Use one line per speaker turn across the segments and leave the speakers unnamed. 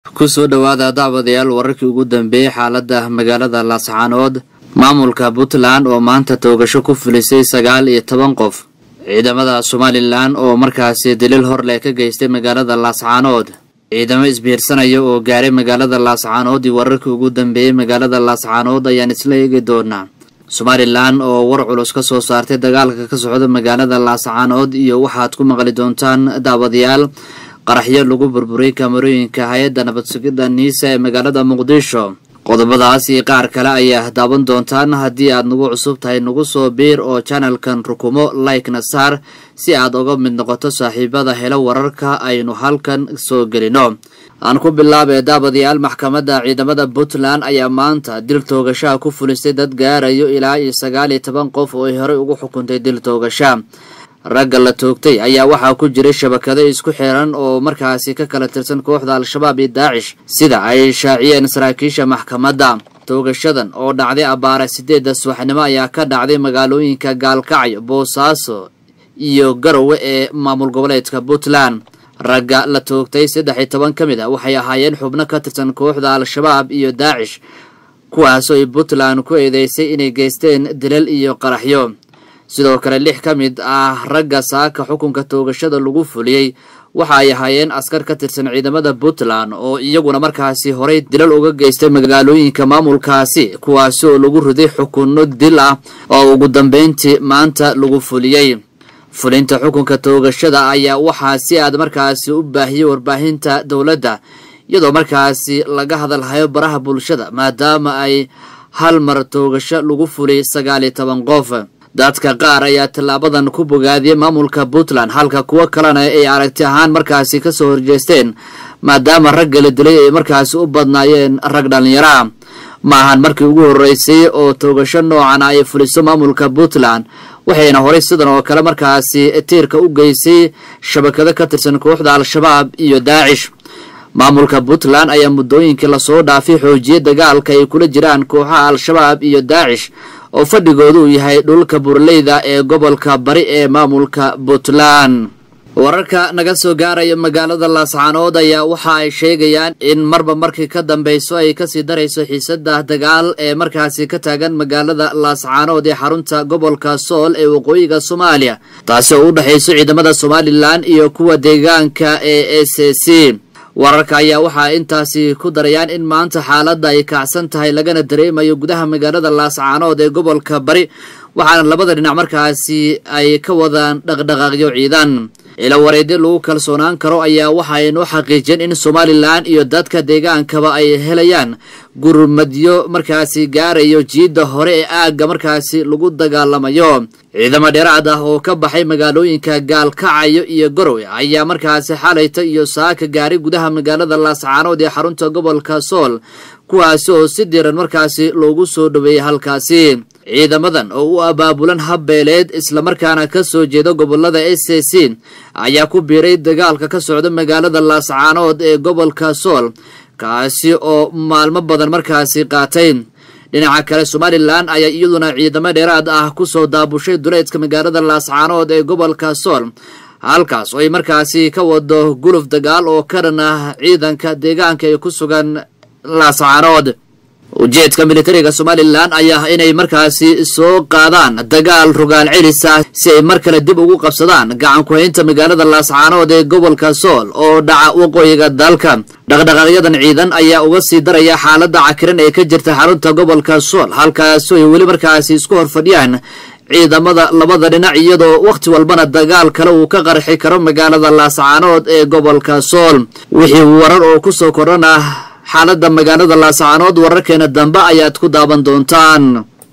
kusoo dhowaada daawadayaal wararkii ugu dambeeyey xaalada magaalada laascaanood maamulka puntland oo maanta toogasho ku filisay sagaal iyo toban qof ciidamada somalilan oo markaasi daliil hor leh ka geystay magaalada laascaanood ciidamo isbiirsanaya oo gaaray magaalada laascaanood iyo wararkii ugu dambeeyey magaalada laascaanood ayaan isla eegi doonaa somalilan oo war culus ka soo saartay dagaalka ka socda magaalada laascaanood iyo waxaad ku maqli doontaan daawadayaal qaraxyo lagu burburay kaamarooyinka hay-adda nabad sugidda niisa ee magaalada muqdisho qodobadaas iyo qaar kale ayaa daawan doontaan haddii aad nagu cusub tahay nagu soo biir oo janalkan rukumo like-na saar si aad uga mid noqoto saaxiibada helo wararka aynu halkan soo gelino aan ku bilaabee daabadayaal maxkamadda ciidamada puntland ayaa maanta dil toogashaha ku fulisay dad gaarayo ilaa iyo sagaal iyo toban qof oo ay horey ugu xukuntay dil toogasha ragga la toogtay ayaa waxaa ku jiray shabakado isku xiran oo markaasi ka kala tirsan kooxda al-shabaab iyo daacish sida ay shaaciyeen saraakiisha maxkamadda toogashadan oo dhacday abbaara sideedda subaxnimo ayaa ka dhacday magaalooyinka gaalkacyo boosaaso iyo garowe ee maamul goboleedka puntland ragga la toogtay saddex iyo toban ka mid a waxay ahaayeen xubno ka tirsan kooxda al-shabaab iyo daacish kuwaasoo ay puntland ku eedeysay inay geysteen dilal iyo qaraxyo sidoo kale lix ka mid ah ragga saaka xukunka toogashada lagu fuliyey waxa ay ahaayeen askar ka tirsan ciidamada puntland oo iyaguna markaasi horay dilal uga geystay magaalooyinka maamulkaasi kuwaasi oo lagu riday xukunno dil ah oo ugu dambeyntii maanta lagu fuliyey fulinta xukunka toogashada ayaa waxaa si aad markaasi u baahiyey warbaahinta dowladda iyadoo markaasi laga hadalhayo baraha bulshada maadaama ay hal mar toogasho lagu fuliyay sagaal iyo toban qof dadka qaar ayaa tallaabadan ku bogaadiyey maamulka puntland halka kuwo kalena ay aragti ahaan markaasi kasoo horjeesteen maadaama ragga la dilay ay markaasi u badnaayeen rag dhallinyaraa ma ahan markii ugu horreysay oo toogasho noocan ay fuliso maamulka puntland waxayna horay sidan oo kale markaasi tiirka u geysay shabakado ka tirsan kooxda al-shabaab iyo daacish maamulka puntland ayaa muddooyinkii lasoo dhaafay xoojiyey dagaalka ay kula jiraan kooxaha al-shabaab iyo daacish oo fadhigoodu uu yahay dhulka burleyda ee gobolka bari ee maamulka puntland wararka naga soo gaaraya magaalada laascaanood ayaa waxa ay sheegayaan in marba markii ka dambeyso ay kasii darayso xiisada dagaal ee markaasi ka taagan magaalada laascaanood ee xarunta gobolka sool ee waqooyiga soomaaliya taasi oo u dhexayso ciidamada somalilan iyo kuwa deegaanka ee s c wararka ayaa waxaa intaasi ku darayaan in maanta xaaladda ay kacsan tahay lagana dareemayo gudaha magaalada laascaanood ee gobolka bari waxaana labada dhinac markaasi ay ka wadaan dhaqdhaqaaqyo ciidan ila wareedyo lagu kalsoonaan karo ayaa waxa ay noo xaqiijiyeen in somalilan iyo dadka deegaankaba ay helayaan gurmadyo markaasi gaarayo jiidda hore ee aagga markaasi lagu dagaalamayo ciidamo dheeraad ah oo ka baxay magaalooyinka gaalkacayo iyo garowe ayaa markaasi xalayta iyo saaka gaaray gudaha magaalada laascaanood ee xarunta gobolka sool kuwaasi oo si diran markaasi loogu soo dhoweeyey halkaasi ciidamadan oo u abaabulan habbeeleed islamarkaana ka soo jeeda gobolada s c ayaa ku biiray dagaalka ka socda magaalada laascaanood ee gobolka sool kaasi oo maalmo badan markaasi qaatay dhinaca kale somalilan ayaa iyaduna ciidamo dheeraad ah kusoo daabushay duleedka magaalada laascaanood ee gobolka sool halkaas oo ay markaasi ka wado guluf dagaal oo ka dhan ah ciidanka deegaanka ee ku sugan laascaanood ujeedka militariga somalilan ayaa inay markaasi soo qaadaan dagaal rogaal celis ah si ay mar kale dib ugu qabsadaan gacan ku-haynta magaalada laascaanood ee gobolka sool oo dhaca waqooyiga dalka dhaqdhaqaaqyadan ciidan ayaa uga sii daraya xaaladda cakiran ee ka jirta xarunta gobolka sool halkaasoo ay weli markaasi isku horfadhiyaan ciidamada labada dhinac iyadoo wakhti walbana dagaal kale uu ka qarxi karo magaalada laascaanood ee gobolka sool wixii warar oo kusoo kordhan ah xaaladda magaalada laascaanood wararkeena dambe ayaad ku daawan doontaan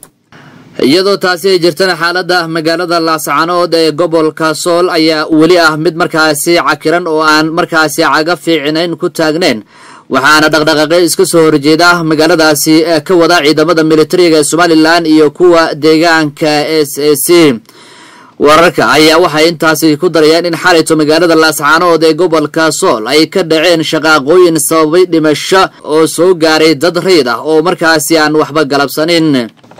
iyadoo taasi ay jirtana xaaladda magaalada laascaanood ee gobolka sool ayaa weli ah mid markaasi cakiran oo aan markaasi caga fiicinayn ku taagnayn waxaana dhaqdhaqaaqyo iska soo horjeeda magaaladaasi ka wada ciidamada militariga ee somalilan iyo kuwa deegaanka s a c wararka ayaa waxay intaasi ku darayaan in xalayto magaalada laascaanood ee gobolka sool ay ka dhaceen shaqaaqooyin sababay dhimasho oo soo gaaray dad rayd ah oo markaasi aan waxba galabsanin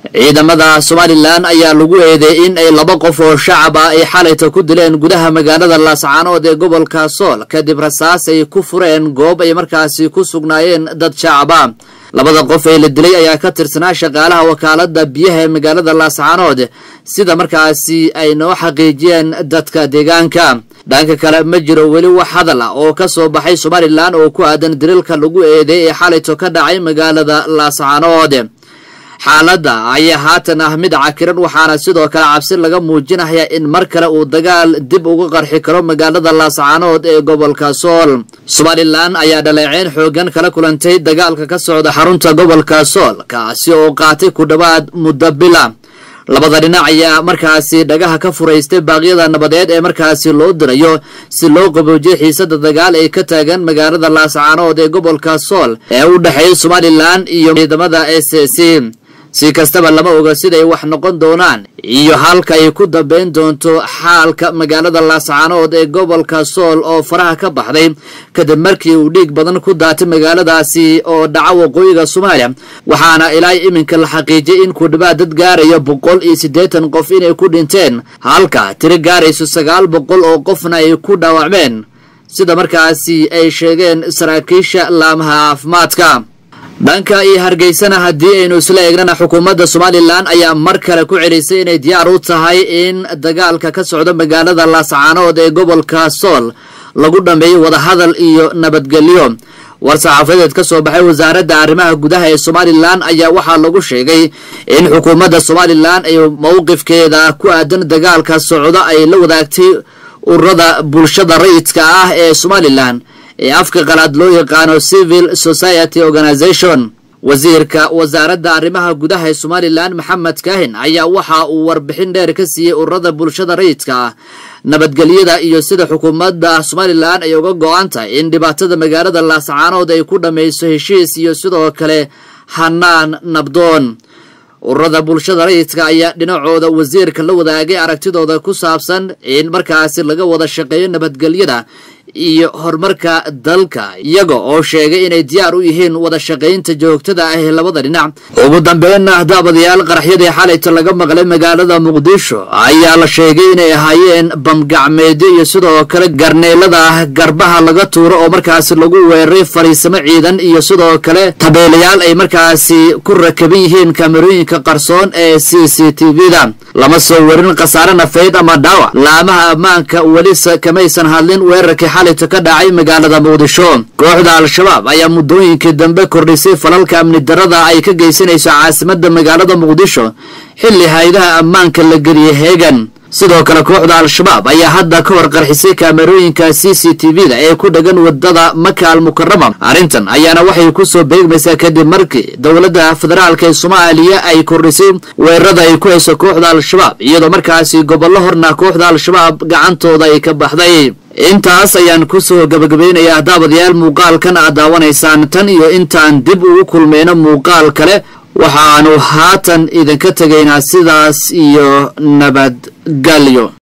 ciidamada somalilan ayaa lagu eedeey in ay laba qof oo shacab ah ay xalayta ku dileen gudaha magaalada laascaanood ee gobolka sool kadib rasaas ay ku fureen goob ay markaasi ku sugnaayeen dad shacab ah labada qof ee la dilay ayaa ka tirsanaa shaqaalaha wakaalada biyaha ee magaalada laascaanood sida markaasi ay noo xaqiijiyeen dadka deegaanka dhanka kale ma jiro weli wax hadal ah oo ka soo baxay somalilan oo ku aadan daliilka lagu eedeey ee xalayto ka dhacay magaalada laascaanood xaaladda ayaa haatan ah mid cakiran waxaana sidoo kale cabsi laga muujinaya in mar kale uu dagaal dib uga qarxi karo magaalada laascaanood ee gobolka sool somalilan ayaa dhaleeceyn xoogan kala kulantay dagaalka ka socda xarunta gobolka sool kaasi oo qaatay ku dhowaad muddo bila labada dhinac ayaa markaasi dhagaha ka furaystay baaqyada nabadeed ee markaasi loo dirayo si loo qaboojiyo xiisada dagaal ee ka taagan magaalada laascaanood ee gobolka sool ee u dhexeeya somalilan iyo ciidamada s c si kastaba lama oga siday wax noqon doonaan iyo halka ay ku dambeyn doonto xaalka magaalada laascaanood ee gobolka sool oo faraha ka baxday kadib markii uu dhiig badan ku daatay magaaladaasi oo dhaca waqooyiga soomaaliya waxaana ilaa iminka la xaqiijiyay in ku dhawaad dad gaaraya boqol iyo siddeetan qof inay ku dhinteen halka tiro gaarayso sagaal boqol oo qofna ay ku dhaawacmeen sida markaasi ay sheegeen saraakiisha laamaha caafimaadka dhanka iyo hargeysana haddii aynu isla eegnana xukuumadda somalilan ayaa mar kale ku celisay inay diyaar u tahay in dagaalka ka socda magaalada laascaanood ee gobolka sool lagu dhammeeyo wadahadal iyo nabadgelyo war-saxaafadeed ka soo baxay wasaaradda arrimaha gudaha ee somalilan ayaa waxaa lagu sheegay in xukuumadda somalilan ay mowqifkeeda ku aadan dagaalka socda ay la wadaagtay ururada bulshada rayidka ah ee somalilan ee afka qalaad loo yaqaano civil society organization wasiirka wasaaradda arrimaha gudaha ee somalilan maxamed kaahin ayaa waxa uu warbixin dheer ka siiyey ururada bulshada rayidka ah nabadgelyada iyo sida xukuumadda somalilan ay uga go-an tahay in dhibaatada magaalada laascaanood ay ku dhammayso heshiis iyo sidoo kale hanaan nabdoon ururada bulshada rayidka ayaa dhinacooda wasiirka la wadaagay aragtidooda ku saabsan in markaasi laga wada shaqeeyo nabadgelyada iyo horumarka dalka iyaga oo sheegay inay diyaar u yihiin wada shaqaynta joogtada ah ee labada dhinac ugu dambeynna daabadayaal qaraxyadii xalayta laga maqlay magaalada muqdisho ayaa la sheegay inay ahaayeen bamgacmeedyo iyo sidoo kale garneelada garbaha laga tuuro oo markaasi lagu weeraray fariisamo ciidan iyo sidoo kale tabeelayaal ay markaasi ku rakaban yihiin kamerooyinka qarsoon ee c c t v-da lama soo warin khasaare nafeyd ama dhaawac laamaha ammaanka welise kamaysan hadlin weerarkii xalayta ka dhacay magaalada muqdisho kooxda al-shabaab ayaa muddooyinkii dambe kordhisay falalka amni darada ay ka geysanayso caasimada magaalada muqdisho xilli hay-adaha ammaanka la geliyay heegan sidoo kale kooxda al-shabaab ayaa hadda ka hor qarxisay kaamerooyinka c c t v-da ee ku dhegan wadada maka al mukarama arrintan ayaana waxay kusoo beegmaysaa kadib markii dowladda federaalk ee soomaaliya ay kordhisay weerarada ay ku hayso kooxda al-shabaab iyadoo markaasi gobollo horna kooxda al-shabaab gacantooda ay ka baxday intaas ayaan kusoo gabagabeynayaa daabadayaal muuqaalkan aad daawanaysaan tan iyo intaan dib ugu kulmayno muuqaal kale waxaanu haatan idinka tegaynaa sidaas iyo nabadgelyo